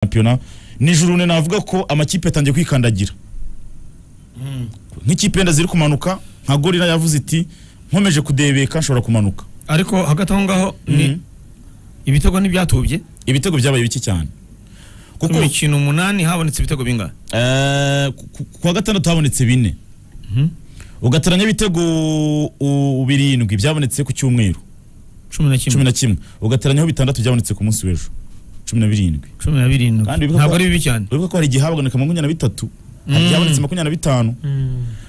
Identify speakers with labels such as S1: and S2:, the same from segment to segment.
S1: shampiyona nijoro ne navuga ko amakipe yatangiye kwikandagira nk'ikipe yenda ziri kumanuka nka gorira yavuze iti nkomeje kudebeka nshobora kumanuka
S2: ariko hagati aho ngaho ni ibitego ntibyatubye
S1: ibitego byabaye bike cyane
S2: ku
S1: kuko
S2: mikino umunani habonetse ibitego bingana
S1: eh, ku- ku- ku wa gatandatu habonetse bine ugateranya ibitego u- birindwi byabonetse ku cyumweru
S2: cumi na
S1: cumi
S2: kimwe
S1: na kimwe ugateranyaho bitandatu byabonetse ku munsi w'ejo cumi na birindwi
S2: cumi na birindwi
S1: Kandi ibibuga-
S2: ntabwo ari bibi cyane
S1: uribuka ko hari igihe haboneka makumyabiri na bitatu hari ibyabonetse makumyabiri na bitanu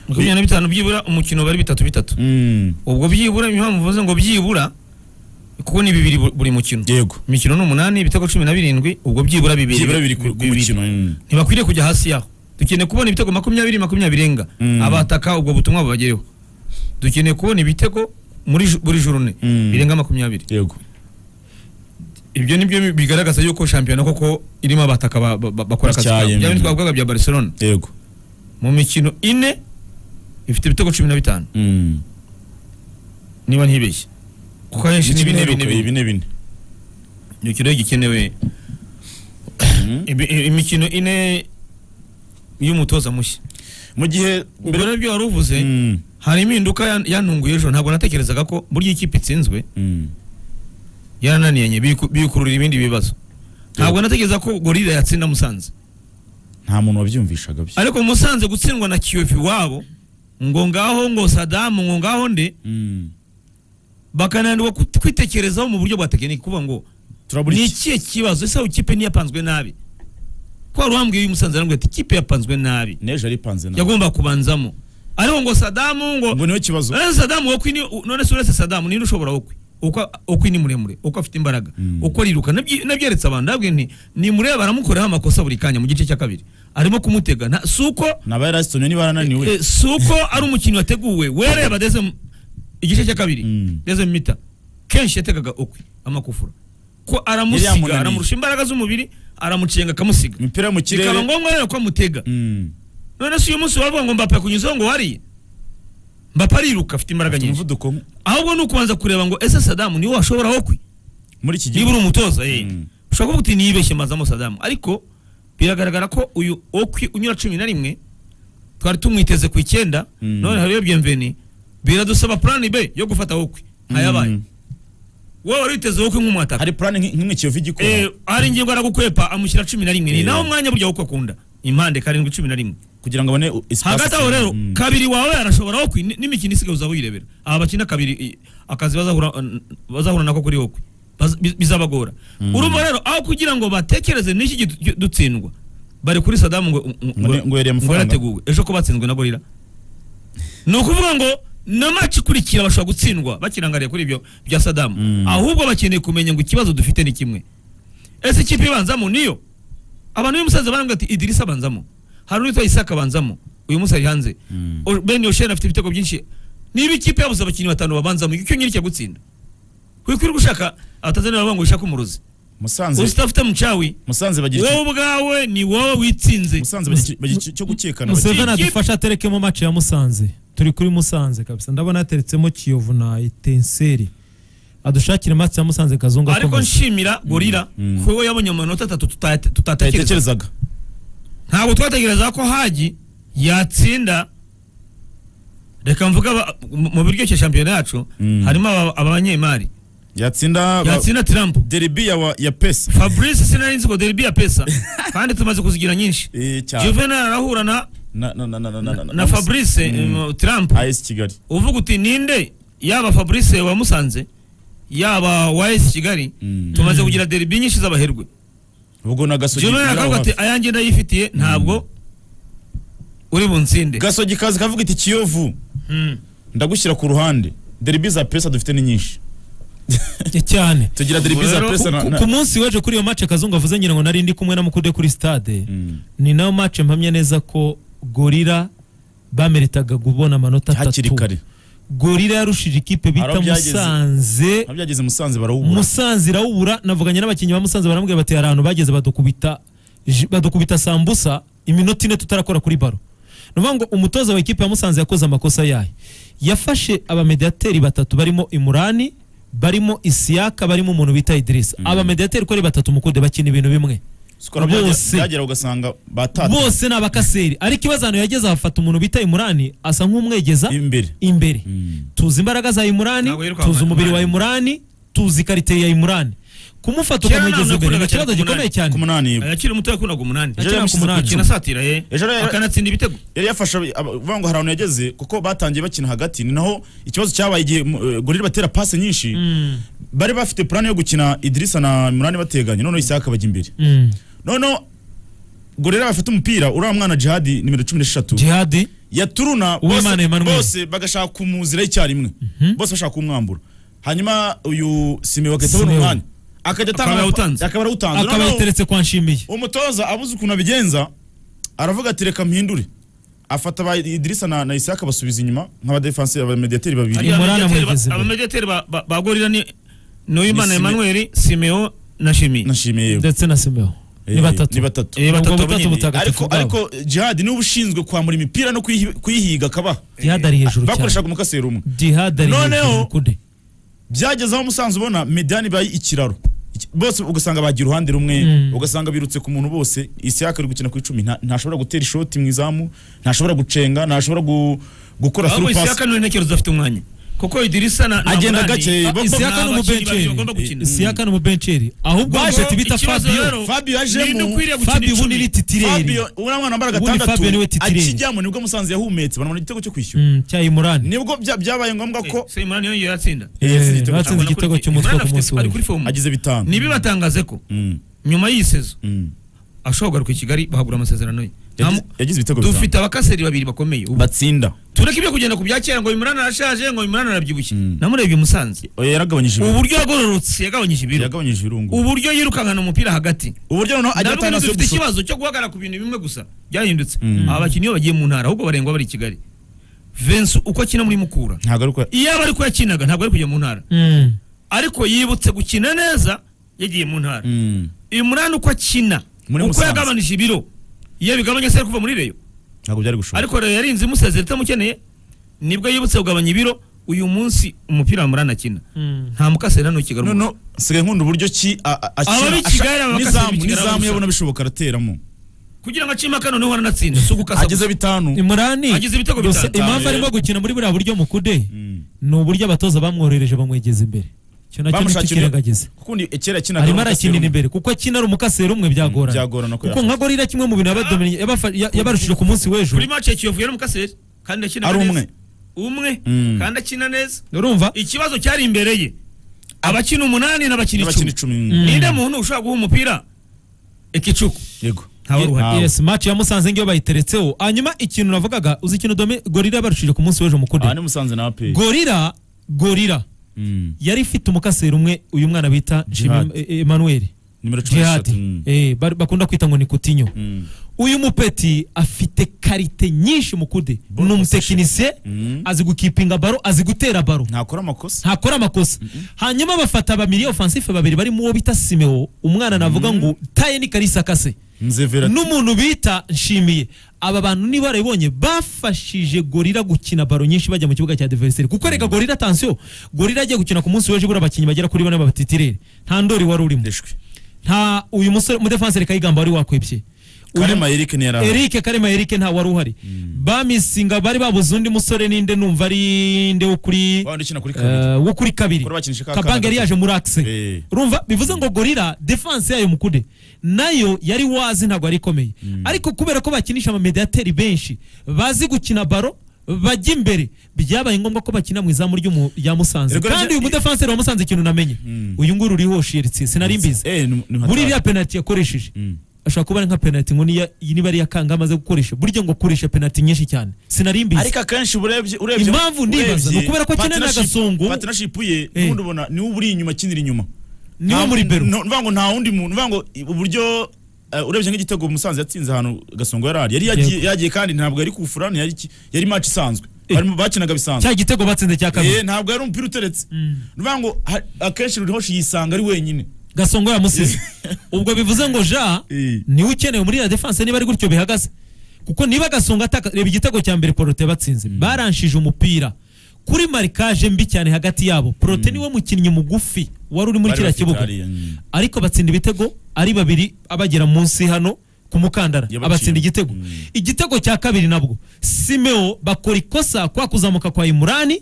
S2: makumyabiri na bitanu byibura umukino bari bitatu bitatu
S1: Mm,
S2: ubwo byibura impamvu mvuze ngo byibura kuko ni bibiri bu- buri mukino
S1: yego
S2: imikino ni umunani ibitego cumi na birindwi ubwo byibura bibiri
S1: byibura bibiri ku ku mukino mm.
S2: ntibakwiriye kujya hasi yaho dukeneye kubona ibitego makumyabiri makumyabiri enga
S1: Mm.
S2: abataka ubwo butumwa bubagereho dukeneye kubona ibitego muri ju- buri jurune
S1: Mm.
S2: birenga makumyabiri
S1: yego
S2: ibyo nibyo bi- bigaragaza yuko shampiyona koko irimo abataka ba- ba- ba- bakora akazi kabo
S1: Batyaye,
S2: byaba
S1: mm.
S2: ntitwavugaga bya barcelona
S1: yego
S2: mu mikino ine ifite ibitego cumi na bitanu
S1: Mm.
S2: niba ntibeshye kuko ahenshi ni bine bine bine
S1: bine bine
S2: imikino igikenewe ibi- i- imikino ine y'umutoza mushya
S1: mu gihe
S2: ubwo
S1: mbere
S2: nabyo wari uvuze
S1: Mm,
S2: hari impinduka yan- yantunguye ejo ntabwo natekerezaga ko burya ikipe itsinzwe
S1: mm.
S2: yarananiranye biku- bikukururira ibindi bibazo ntabwo natekereza ko gorira yatsinda musanze
S1: nta muntu wabyumvishaga byo
S2: ariko musanze gutsindwa na kiyovu iwabo ngo ngaho ngo sadamu ngo ngaho nde
S1: Mm.
S2: bakananirwa kut- kwitekerezaho mu buryo bwa tekiniki kuvuga ngo
S1: turabura
S2: ni
S1: iki
S2: ikihe kibazo ese aho ikipe ntiyapanzwe nabi ko hari uwambwiye uyu musanze arambwira ati ikipe yapanzwe nabi
S1: nejo aripanze nawe
S2: yagomba kubanzamo ariko ngo sadamu ngo
S1: ngo niwe kibazo
S2: uretse sadamu wokwi ni u- none se uretse sadamu ninde ushobora wokwi uko ukwi ni muremure uko afite imbaraga
S1: Mm.
S2: uko ariruka Nabyi- nabyeretse abantu nabwiye nti ni murebe aramukoreho amakosa buri kanya mu gice cya kabiri arimo kumutega nta- si uko
S1: naba yarasitomye niba yarananiwe
S2: eh, si uko ari umukino wateguwe wereba deze mu- igice cya kabiri
S1: Mm.
S2: deze mu mita kenshi yategaga ukwi amakufura ko
S1: Yari
S2: aramusiga
S1: yamunaniye.
S2: aramurusha imbaraga z'umubiri aramucenga akamusiga
S1: imipira yo mu kirere
S2: bikaba ngombwa rero ko amutega
S1: Mm.
S2: none se uyu munsi wavuga ngo mbape kunyuzaho ngo wariye mbape ariruka afite imbaraga
S1: Afite
S2: nyinshi
S1: umuvuduko
S2: ahubwo ni ukubanza kureba ngo ese sadamu niwe washoboraho kwi
S1: muri iki gihe
S2: niba uri umutoza eh
S1: Mm.
S2: ushobora kuvuga uti niyibeshye mazamo sadamu ariko biragaragara ko uyu okwi unyura cumi na rimwe twari tumwiteze ku icyenda
S1: Mm.
S2: none hariyo byemveni biradusaba plan b yo gufata okwi ntayabaye
S1: Mm.
S2: wowe wari witeze okwi nk'umwataka
S1: hari plan nk- nk'imwe kiyovu igikora
S2: Eh, hari ingingo aragukwepa amushyira cumi na rimwe ni
S1: Eh.
S2: nawe umwanya burya w'uko akunda impande karindwi cumi na rimwe
S1: kugira ngo abone u- espace
S2: hagati aho rero
S1: Mm.
S2: kabiri wawe arashobora okwi ni- n'imikino isigaye uzaba uyirebera aba bakina kabiri i- akazi bazahura bazahura nako kuri okwi Baz- bi- bizabagora urumva rero aho kugira ngo batekereze n'iki gihe du- dutsindwa bari kuri sadamu ngo ngo-
S1: Ngo ne- ngo yariye
S2: ngo
S1: amafaranga.
S2: yarateguwe ejo ko batsinzwe na gorira ni ukuvuga ngo na match ikurikira bashobora gutsindwa bakirangariye kuri ibyo bya sadamu
S1: Mm.
S2: ahubwo bakeneye kumenya ngo ikibazo dufite ni kimwe ese ikipe ibanzamo niyo abantu uyu musaza barambwira ati idirisa abanzamo hari uwitwa isaka abanzamo uyu munsi ari hanze
S1: Mm.
S2: O- ben yosheri afite ibitego byinshi niba ikipe yabuze abakinnyi batanu babanzamo icyo nyiri cyo gutsinda wikwiriye gushaka abatanzaniya bavuga ngo ushake umurozi
S1: musanze
S2: usitafite mucawi
S1: musanze bagira iki-
S2: wowe ubwawe ni wowe witsinze
S1: musanze bagira iki- bagira iki- cyo gukekana
S3: museveni
S2: Ikipe-
S3: adufashe aterekemo maci ya musanze turi kuri musanze kabisa ndabona yateretsemo kiyovu na etenseri adushakire maci ya musanze kazungu
S2: ariko
S3: akomeza
S2: nshimira gorira
S1: Mm.
S2: ko we yabonye amanota atatu tuta- tutatekereza
S1: batekerezaga
S2: ntabwo twatekereza ko hagi yatsinda reka mvuga aba- mu mu biryoshya shampiyona yacu
S1: Mm.
S2: harimo aba- abanyemari
S1: yatsinda ba-
S2: yatsinda tirampu
S1: deribi ya wa- ya pesa
S2: fabrice sinarinzi ngo deribi ya pesa kandi tumaze kuzigira nyinshi
S1: Eh, cyane
S2: juvenal arahura na,
S1: na na na na na na-
S2: na fabrice um, trump
S1: AS Kigali
S2: uvuga uti ninde yaba fabrice wa musanze yaba wa es kigali
S1: Mm.
S2: tumaze kugira deribi nyinshi z'abaherwe
S1: ubwo na gasogi
S2: juvenal
S1: biri aho
S2: akavuga ati
S1: hafi.
S2: ayanjye ndayifitiye ntabwo uri bunsinde
S1: gasogi kazi kavuga iti kiyovu
S2: Mm.
S1: ndagushyira ku ruhande deribi za pesa dufite ni nyinshi
S3: cyane
S1: tugira deribi za
S2: Rero,
S1: pesa na-
S3: Ku-
S1: na-
S3: ku munsi w'ejo kuri iyo maci kazungu avuze ngira ngo nari ndi kumwe na mukude kuri stade
S1: Mm.
S3: ni nayo maci mpamya neza ko gorira bameritaga kubona amanota
S1: hakiri kare
S3: atatu gorira yarushije ikipe
S1: Hari
S3: bita
S1: aho byageze.
S3: musanze
S1: aho byageze musanze barawubura
S3: musanze irawubura navuganye n'abakinnyi ba musanze barambwira bati hari ahantu bageze badukubita ji- badukubita sambusa iminota ine tutarakora kuri baro ni ukuvuga ngo umutoza wa ikipe ya musanze yakoze amakosa yayo yafashe abamediateri batatu barimo imurani barimo isiyaka barimo umuntu bita idirisa abamediateri uko ari batatu mukunde bakina ibintu bimwe
S1: sikora
S3: Bose.
S1: byagera ugasanga batatse
S3: bose ni abakaseri ariko ibaza ahantu yageze hafata umuntu bita imurani asa nk'umwegeza
S1: imbere
S3: imbere
S1: Mm.
S3: tuzi imbaraga za imurani
S2: Ntabwo yirukanka
S3: tuzi umubiri wa
S2: Imran.
S3: imurani tuzi karite ya imurani kumufata
S2: Kera
S3: ukamwegeza
S2: nawe
S3: imbere ni
S2: nakundaga cyane
S3: ikibazo
S2: kumunani.
S3: gikomeye
S1: ku
S3: cyane
S1: munani
S2: akiri muto yakundaga umunani
S1: Ejo
S2: akina
S1: yamusize
S2: ku-
S1: ku
S2: akina
S1: icumu.
S2: asatira ye
S1: Ejo rero-
S2: akanatsinda ibitego
S1: yari yafasha uvuga ngo hari ahantu yageze kuko batangiye bakina hagati ni naho ikibazo cyabaye igihe mm, gorira batera pase nyinshi
S3: Mm.
S1: bari bafite plani yo gukina idirisa na munani bateganye noneho isaka bajya imbere
S3: Mm.
S1: noneho gorira bafite umupira uriya mwana jihadi nimero cumi n'eshatu
S3: jihadi
S1: yaturuna
S3: Uwimana
S1: bose-
S3: Emmanuel.
S1: bose bagashaka kumuzira icyarimwe bose bashaka kumwambura hanyuma uyu simewe agahita abona
S3: Simeon.
S1: umwanya akajya
S2: Akaba yawutanze.
S1: atanga akaba arawutanze
S3: akaba
S1: Noneho
S3: yateretse kwa nshimiye
S1: umutoza abuze ukuntu abigenza aravuga ati reka mpindure afata ba idirisa na, na isaka basubiza inyuma nk'abadefensi abamediateri babiri
S3: Ari- Imran
S2: Abamediateri
S3: amwegeze
S2: ba-
S3: imbere.
S2: abamediateri ba- ba- ba gorira ni Nuyimana
S1: Ni Sime-
S2: Emmanuel Simeo na Shimi
S1: nashimiye yewe
S3: ndetse na simeo
S1: Eh,
S3: ni batatu
S1: ni batatu
S2: Eh, batatu
S3: Ubwo
S2: bonyine.
S3: butagatifu
S1: ariko
S3: bwabo
S1: ariko jihad niwe ushinzwe kwambura imipira no kuyihi- kuyihiga akaba
S3: jihadi ari hejuru cyane
S1: bakoreshaga umukaseri umwe
S3: jihadi ari
S1: Noneho-
S3: hejuru kude
S1: byageze aho umusanzu ubona medani ibaye ikiraro Iki- bose ugasanga bagiye uruhande rumwe
S3: Mm.
S1: ugasanga birutse ku muntu bose isiyaka iri gukina ku icumi nta- ntashobora gutera ishoti mu izamu ntashobora gucenga ntashobora gu- gukora
S2: ahubwo
S1: surupasi
S2: Isaka niwe ntekerezo afite umwanya kuko Idirisa na na
S1: Agenda
S2: Munani-
S1: gake,
S2: Ah,
S1: bo- bo-
S3: isiyaka ni
S2: ni abakinnyi
S3: umubenceri
S2: bagomba gukina.
S3: isiyaka ni umubenceri ahubwo
S2: Ahubwo
S3: baje tubita
S2: ikibazo
S3: fabio
S2: rero
S1: Fabio yajemo.
S2: ni ukwiriye gukina
S3: fabio
S2: icumi.
S3: ubu ni titireri
S1: Fabio uriya mwana wambara
S3: Ubundi Fabio niwe
S1: gatandatu
S3: titireri.
S1: akijyamo nibwo musanze yahumetse banamura igitego cyo kwishyura
S3: Mm, cya imurani
S1: nibwo bya- byabaye ngombwa ko
S2: Se Imran yongeye atsinda
S1: Eh, yatsinze
S3: Eh,
S1: igitego cyangwa
S3: batsinze
S2: Abona
S3: igitego
S2: kuri-
S3: cy'umutwe
S2: Imran
S3: ku munsi
S2: afite-
S3: wa
S2: ari kuri form
S1: agize bitanu
S2: ntibibatangaze ko
S1: Mm,
S2: nyuma y'iyi sezo
S1: mm.
S2: ashobora kugaruka i Kigali bahagura amasezerano ye
S1: Yagize-
S2: Nta mu-
S1: yagize ibitego bitanu
S2: dufite abakaseri babiri bakomeye ubu
S1: batsinda
S2: tureke ibyo kugenda ku bya kera ngo Imran arashaje ngo Imran arabyibushye
S1: Mm.
S2: namurebye umusanze
S1: Oya, yaragabanyije ibiro
S2: uburyo yagororotse yagabanyije ibiro
S1: yaragabanyije ibirungu
S2: uburyo yirukankana umupira hagati
S1: uburyo noneho ajya
S2: nabwo
S1: atanga
S2: nibyo
S1: yo
S2: dufite
S1: gushora
S2: ikibazo cyo guhagarara ku bintu bimwe gusa byahindutse
S1: Mm.
S2: aba bakinnyi iyo bagiye mu ntara ahubwo barengwa bari i kigali Vince uko akina muri Mukura
S1: ntabwo ari uko
S2: iyo aba ariko yakinaga ntabwo ari kujya mu ntara
S3: Mm.
S2: ariko yibutse gukina neza yagiye mu ntara
S1: Mm,
S2: Imran uko akina
S1: Muri
S2: uko
S1: Musanze.
S2: yagabanije ibiro iyo bigabanya se ari kuva muri reyo
S1: ntabwo byari gushobora
S2: ariko reyo yarinze imusezera itamukeneye nibwo yibutse kugabanya ibiro uyu munsi umupira wa Imran akina
S3: Mm.
S2: nta mukasera ntukigara
S1: no no sigaye nkunda uburyo ki a- a-
S2: Ababa i
S1: akina
S2: Kigali, ababa
S1: asha-
S2: bakasira
S1: n'izamu
S2: i Kigali
S1: n'izamu
S2: gusa.
S1: yabona bishoboka arateramo
S2: kugira ngo acima kano niho aranatsinda si ugukasa
S1: ageze
S2: gusa.
S1: bitanu
S3: imurani
S2: Agize ibitego
S3: gusa
S2: bitanu.
S3: impamvu arimo gukina muri buriya buryo mu kude ni uburyo abatoza bamworohereje bamwegeza imbere icyo nacyo nicyo
S1: bamushakira
S3: kirengagiza
S1: kundi kera yakinaga n'umukasira
S3: arimo arakinira
S1: umwe.
S3: imbere kuko akina ari umukaseri umwe byagorana
S1: byagorana ko
S3: kuko
S1: yafata.
S3: nka gorira kimwe mu bintu yabadomini- yabafa- ya- yabarushije ku munsi w'ejo
S2: kuri match ya Kiyovu yari umukaseri kandi akina
S1: Ari
S2: neza.
S1: umwe.
S2: umwe
S1: Mm.
S2: kandi akina neza
S3: urumva
S2: ikibazo cyari imbere ye abakina umunani
S1: n'abakina
S2: n'abakina icumi
S1: icumi
S3: Mm.
S2: ninde muntu ushobora guha umupira ikicuku
S1: yego
S2: Ntawe uruhara.
S1: Ntawe.
S3: yes match ya musanze ngiyo bayiteretseho hanyuma ikintu navugaga uzi ikintu dome gorira yabarushije ku munsi w'ejo mu kude
S1: aha ni musanze na ape
S3: gorira gorira
S1: Mm.
S3: yari ifite umukaseri umwe uyu mwana bita
S1: Jihad.
S3: Nshimi- E- Emmanuel
S1: nimero cumi
S3: Jihad
S1: n'eshatu Mm.
S3: eh bar- bakunda kwita ngo ni Coutinho
S1: Mm.
S3: uyu mupeti afite karite nyinshi mu kude
S1: Ball
S3: ni umutekinisiye
S1: Mm.
S3: azi gukipinga baro azi gutera baro
S1: ntakora amakosa
S3: ntakora amakosa hanyuma bafata abamiriya ofansife babiri barimo uwo bita simeo umwana navuga ngo taye ni karisa kase
S1: nzevera
S3: n'umuntu bita nshimiye aba bantu niba barabibonye bafashije gorira gukina baro nyinshi bajya mu kibuga cya diveriseri kuko reka gorira atansiyo gorira agiye gukina ku munsi w'ejo ubura abakinnyi bagera kuri bane babatitirere nta ndori wari urimo
S1: ndeshwe
S3: nta uyu musore umudefanseri kayigamba wari wakwibye Uyu-
S1: karema eric ni yari
S3: Eric Karema Eric nta wari uhari bamisinga bari babuze undi musore ninde numva ari nde wo kuri
S1: wabona ukina kuri kabiri
S3: eh, wo kuri kabiri
S1: Kuri bakinisha ka
S3: kabanga
S1: kana
S3: yari
S1: gato.
S3: yaje muri akise
S1: Eh.
S3: urumva bivuze ngo gorira defense yayo mukude nayo yari wazi ntabwo yari ikomeye ariko kubera ko bakinisha amamediateri benshi bazi gukina baro bajya imbere byabaye ngombwa ko bakina mu izamu ry'umu- rya Musanze
S1: Erega
S3: kandi
S1: nabyo-
S3: uyu mudefanseri wa Musanze ikintu namenye uyu nguru uriho shiritse sinari mbizi
S1: Eh, ni- ni
S3: muri
S1: hatari.
S3: iriya penalty yakoresheje
S1: Mm.
S3: ashobora kuba ari nka penalty ngo niya- iyi niba ari iya kanga amaze gukoresha burya ngo akoresha penalty nyinshi cyane sinari mbizi
S1: ariko akenshi urebye urebye
S3: Impamvu ndibaza
S1: urebye
S3: ni ukubera ko akenera
S1: partnership-
S3: agasongo.
S1: partnership ye
S3: Eh.
S1: n'ubundi ubona niwe uri inyuma akinira inyuma
S3: niwe
S1: Nta-
S3: muri beru
S1: no- Mvuga ngo nta wundi muntu mvuga ngo i- uburyo eh, urebye nk'igitego Musanze yatsinze ahantu Gasongo yari ari yari yagiye- yagiye kandi ntabwo yari kufura ni yari ki- yari match isanzwe barimo bakinaga bisanzwe
S3: cya gitego batsinze cya
S1: Eh,
S3: kabiri
S1: ntabwo yari umupira uteretse mvuga ngo ha- akenshi Rurihoshi yisanga ari wenyine
S3: gasongo yamusize ubwo bivuze ngo ja
S1: Eh.
S3: niwe ukenewe muri ya defense niba ari gutyo bihagaze kuko niba gasongo ataka reba igitego cya mbere porote batsinze baranshije umupira kuri marikaje mbi cyane hagati yabo porote niwe mukinnyi mugufi wari uri muri
S1: Bari
S3: kiriya
S1: bafite
S3: kibuga
S1: hariya, mm.
S3: ariko batsinda ibitego ari babiri abagera munsi hano ku mukandara
S1: Yabaciye.
S3: abatsinda igitego
S1: Mm.
S3: igitego cya kabiri nabwo simeo bakora ikosa kwa kuzamuka kwa imurani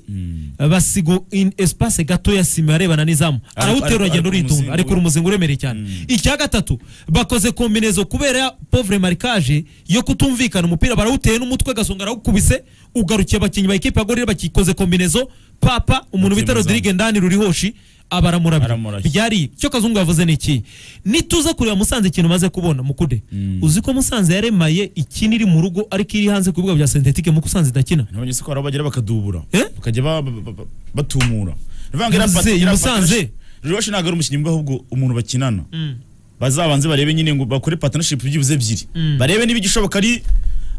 S3: basiga in espace gatoya sima arebana n'izamu
S1: Ariko-
S3: arawutera
S1: ariko-
S3: uragenda
S1: ariko
S3: uritunga
S1: umuzingo-
S3: ariko uri umuzingo uremereye cyane
S1: Mm.
S3: icya gatatu bakoze kombinezo kubera pauvre marikage yo kutumvikana umupira barawuteye n'umutwe gasonga arawukubise ugarukiye abakinnyi ba ekipa ya gorira bakikoze kombinezo papa umuntu bita
S1: Batsindazamo.
S3: rodirige ndani rurihoshi abaramurabya
S1: Aramurabya.
S3: byari icyo kazungu yavuze ni iki nituza kureba musanze ikintu umaze kubona mukude
S1: Mm.
S3: uzi ko musanze yaremaye ikini iri mu rugo ariko iri hanze ku bibuga bya sentetike muko usanze idakina
S1: nabonye se ko hari aho bagera bakadubura
S3: Eh?
S1: bakajya ba- ba- ba- ba- batumura Ndavuga ngo iriya
S3: Yavuze,
S1: pat- iriya
S3: Musanze.
S1: partnership- Ruroshi ntabwo ari umukinnyi mbi ahubwo umuntu bakinana bazabanze barebe nyine ngo bakore partnership byibuze ebyiri
S3: Mm.
S1: barebe niba igishoboka ari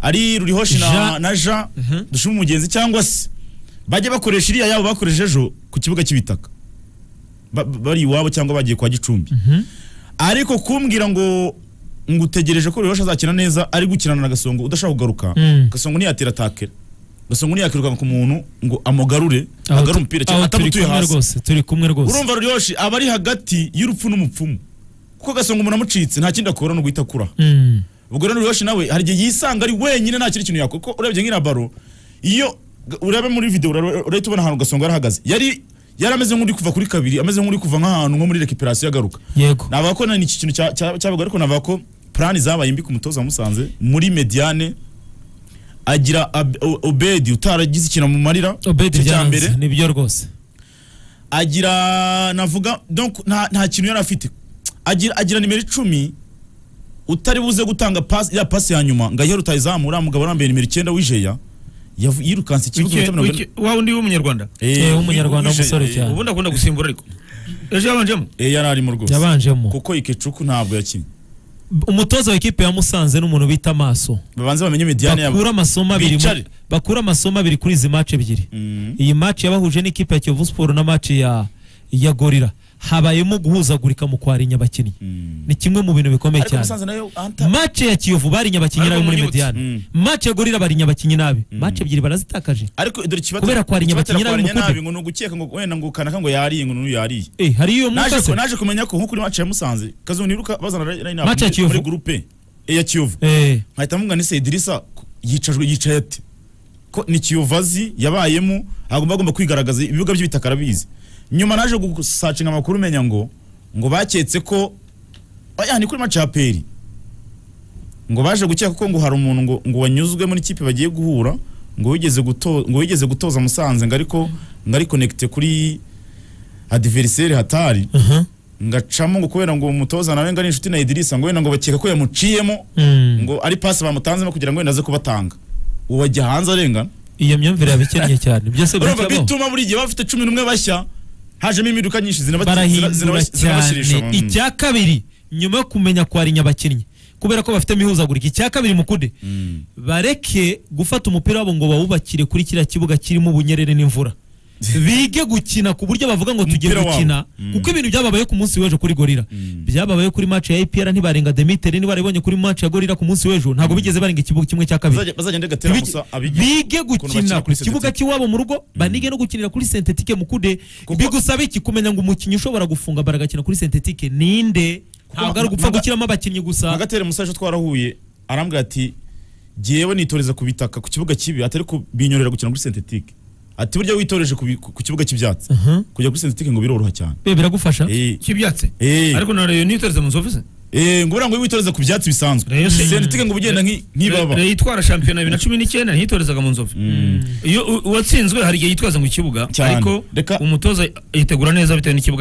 S1: ari rurihoshi na
S3: Ja.
S1: na ja
S3: Mhm.
S1: dushime umugenzi cyangwa se bajye bakoresha iriya yabo bakoresha ejo ku kibuga cy'ibitaka Ba- ba- bari iwabo cyangwa bagiye kwa gicumbi ariko kumbwira ngo ngo utegereje ko rurihoshi azakina neza ari gukinana na gasongo udashaka kugaruka
S3: Mm.
S1: gasongo ntiyatera takera gasongo ntiyakiruka ku muntu ngo amugarure
S3: Aho
S1: agarure
S3: tu-
S1: umupira
S3: aho
S1: cyangwa
S3: turi
S1: atamutuye
S3: kumwe
S1: hasi
S3: rwose turi kumwe rwose
S1: urumva ruriyoshi aba ari hagati y'urupfu n'umupfumu kuko gasonga umuntu amucitse nta kindi akora no guhita akura
S3: Mm.
S1: ubwo rero ruriyoshi nawe hari igihe yisanga ari wenyine nta kindi kintu yakora kuko urebye nk'iriya baro iyo urebe muri videwo ura- urahita ubona ahantu gasonga yarahagaze yari yari ameze nk'uri kuva kuri kabiri ameze nk'uri kuva nk'ahantu nko muri rekiperasiyo agaruka
S3: yego
S1: navuga ko ni iki kintu cya- cya- cyabaga ariko navuga ko purani zabaye mbi ku mutoza wa musanze muri mediane agira Ab- O- obedi utaragize ikintu amumarira
S3: obedi
S1: icyo cya
S3: byanze nibyo rwose
S1: agira navuga donc nta, nta kintu yari afite agira, agira nimero icumi utari buze gutanga pasi ya pasi ya nyuma ngo ayihe rutayizamu uriya mugabo arambaye nimero icyenda w'ijeya yavu- yirukanse ikibuga
S2: Wike-
S1: iminota mirongo ine
S2: Wike- wa wundi w'umunyarwanda
S3: Eh, w'umunyarwanda
S1: w'ijeya,
S3: w'umusore
S1: eh,
S3: cyane.
S1: ubu-
S2: ubundi akunda gusimbura ariko ejo yabanjemo
S1: eh, yari arimo rwose
S3: yabanjemo
S1: kuko ikecuku ntabwo yakinnye
S3: umutoza wa ekipe ya musanze n'umuntu bita maso
S1: babanze bamenye mediyane yabo
S3: bakura amasomo abiri mu-
S1: Bicare.
S3: bakura amasomo abiri kuri izi match ebyiri
S1: Mm.
S3: iyi match yabahuje n'ikipe ya Kiyovu Sport na match ya ya Gorira habayemo guhuzagurika mu kwarinya abakinnyi
S1: Mm.
S3: ni kimwe mu bintu bikomeye
S1: ariko
S3: cyane
S1: musanze nayo anta
S3: match ya Kiyovu barinya abakinnyi
S2: Ariko
S3: nabi muri
S2: munyibutse.
S3: Mediane
S1: Mm.
S3: match ya Gorira barinya abakinnyi nabi match ebyiri barazitakaje
S1: ariko dore kibatera
S3: kubera kwarinya
S1: kibatera
S3: abakinnyi n'abamukude.
S1: kwarinya nabi ngo nugukeka ngo wenda ngo kanaka ngo yariye ngo nuyu yariye
S3: eh hari iyo
S1: naje
S3: mukase
S1: naje kumenya ko nko kuri match ya Musanze kazo niruka bazana line
S3: Match ya
S1: muri-
S3: Kiyovu.
S1: muri groupe e ya Kiyovu
S3: eh
S1: nkahita mvuga ni Sedirisa yicajwe yicaye ate ko ni Kiyovu azi yabayemo agomba agomba kwigaragaza ibibuga by'ibitaka arabizi nyuma naje gusacinga amakuru menya ngo ngo baketse ko oya ni kuri match ya Peri ngo baje gukeka ko ngo hari umuntu ngo, ngo wanyuzwe muri kipe bagiye guhura ngo wigeze guto, ngo wigeze gutoza Musanze ngo ariko ngo ari connecte kuri adversaire hatari
S3: aha
S1: ngacamo ngo kubera ngo umutoza nawe ngo ari inshuti na Idrissa ngo wenda ngo bakeka ko yamuciyemo
S3: Mm.
S1: ngo ari pasi bamutanzemo kugira ngo wenda aze kubatanga uwo ajya hanze arengana
S3: iyo myumvire yabikennye cyane byose
S1: urumva
S3: birakabaho
S1: bituma buri gihe bafite cumi n'umwe bashya hajemo impinduka nyinshi zinabati- zina-
S3: barahindura
S1: zinabas- zinabashirisha
S3: cyane icya kabiri nyuma yo kumenya kwarinya abakinnyi kubera ko bafite imihuzagurika icya kabiri mukude
S1: Mm.
S3: bareke gufata umupira wabo ngo bawubakire kuri kiriya kibuga kirimo ubunyerere n'imvura bige gukina ku buryo bavuga ngo tugiye
S1: Umupira wabo.
S3: gukina
S1: Mm.
S3: kuko ibintu byababaye ku munsi w'ejo kuri gorira
S1: Mm.
S3: byababaye kuri match ya IPR ntibarenga Demiteri ntibaribonye kuri match ya gorira ku munsi w'ejo ntabwo bigeze barenga ikibuga kimwe cya kabiri
S1: Bazajya- bazagenda gatera
S3: Bige-
S1: musa
S3: bige
S1: ukuntu bakina
S3: gukina ku
S1: kuri
S3: kibuga
S1: synthetic.
S3: cy'iwabo mu rugo banige no gukinira kuri sentetike mukude bigusaba iki kumenya ngo umukinnyi ushobora gufunga bara agakina kuri sentetike ninde ntabwo ari ugupfa
S1: maga-
S3: gushyiramo abakinnyi
S1: na
S3: gusa
S1: gatera musa ejo twarahuye arambwira ati jyewe nitoreza ku bitaka ku kibuga kibi atari kubinyorera gukina kuri sentetike ati burya witoreje ku bi- ku ku kibuga cy'ibyatsi
S3: Mhm.
S1: kujya kuri sentetike ngo biroroha cyane
S3: Be, biragufasha
S1: Eh.
S2: cy'ibyatse
S1: Eh.
S2: ariko na reyo nitoreze mu nzu ofisi
S1: Eh, ngo buriya ngo witoreza ku byatsi bisanzwe
S2: Rayon se-
S1: sentetike ngo ugenda nki- nk'ibaba
S2: reyo itwara shampiyona bibiri na cumi n'icyenda ntiyitorezaga mu nzu ofisi iyo u- uwatsinzwe hari igihe yitwaza mu kibuga
S1: Cyane.
S2: ariko
S1: Reka-
S2: umutoza yitegura neza bitewe n'ikibuga